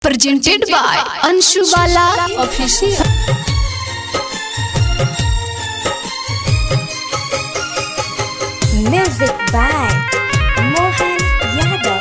presented by Anshu Bala Official. Music by Mohan Yadav.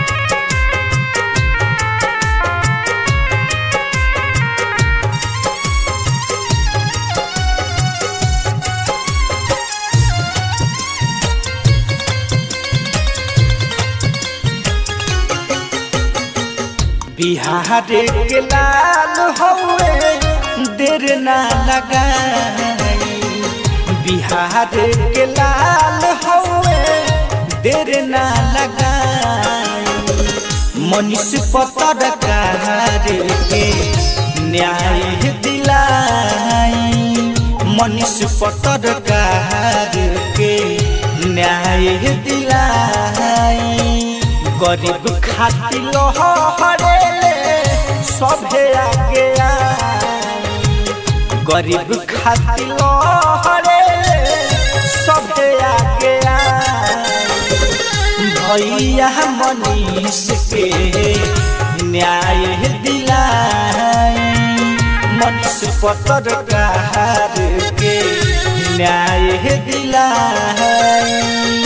Bihar के लाल हवे देर ना लगाई बिहार के लाल हवे देर ना लगाई मनीष पत्रकार के न्याय दिलाई मनीष पत्रकार के न्याय दिलाई गरीब खातिर लहरेले सभे आगे आई गरीब खातिर लहरेले सभे आगे आई भैया मनीष के न्याय दिलाई मनीष पत्रकार के न्याय दिलाई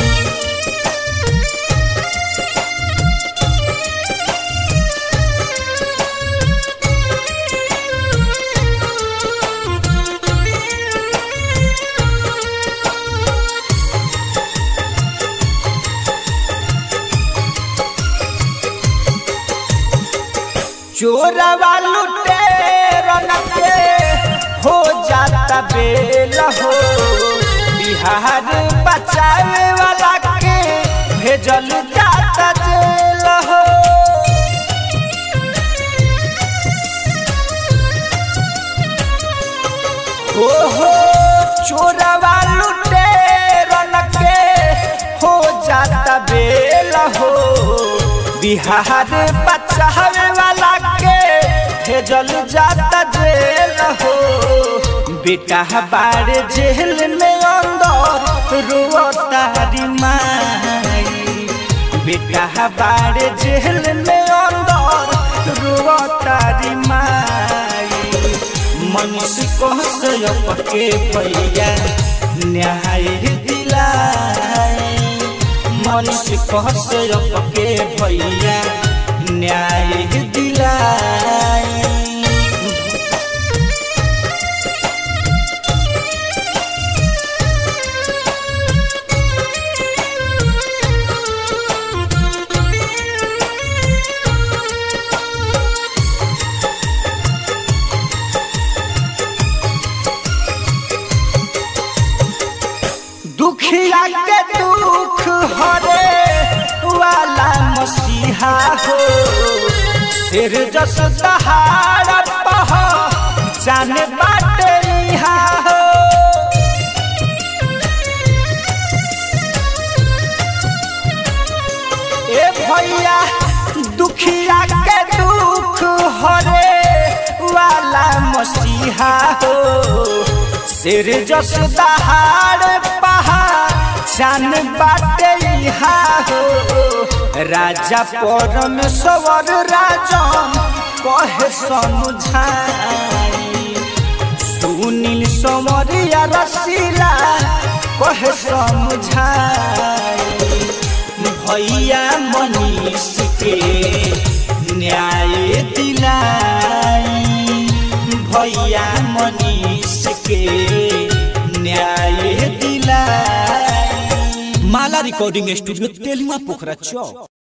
चोरवा लुटे के हो जाता बेल हो बिहार बचावे वाला के भेजल जाता जेल हो हो हो चोरवा लुटे के हो जाता बेल हो बिहार बचावे वाला के भेजल जाता जेल हो बेटा बारे जेल में अंदर रोतारी माई बेटा बारे जेल में अंदर रोतारी माई मनुष्य को के भैया न्याय दिलाई मनुष्य कहसरप के भैया न्याय दिलाई दुखिया के दुख हरे वाला मसीहा हो सिर जस दहाड़ पह जाने बाटे इहा हो ए भैया दुखिया के दुख हरे वाला मसीहा हो सिर जस दहाड़ पहा जान बाटे इहा हो राजा परमेश्वर राजन कहे समझाई सुनील समरिया रसीला कहे समझाई भैया मनीष के न्याय दिलाई भैया मनीष के न्याय दिलाई माला रिकॉर्डिंग स्टूडियो तेलुआ पोखरा चौक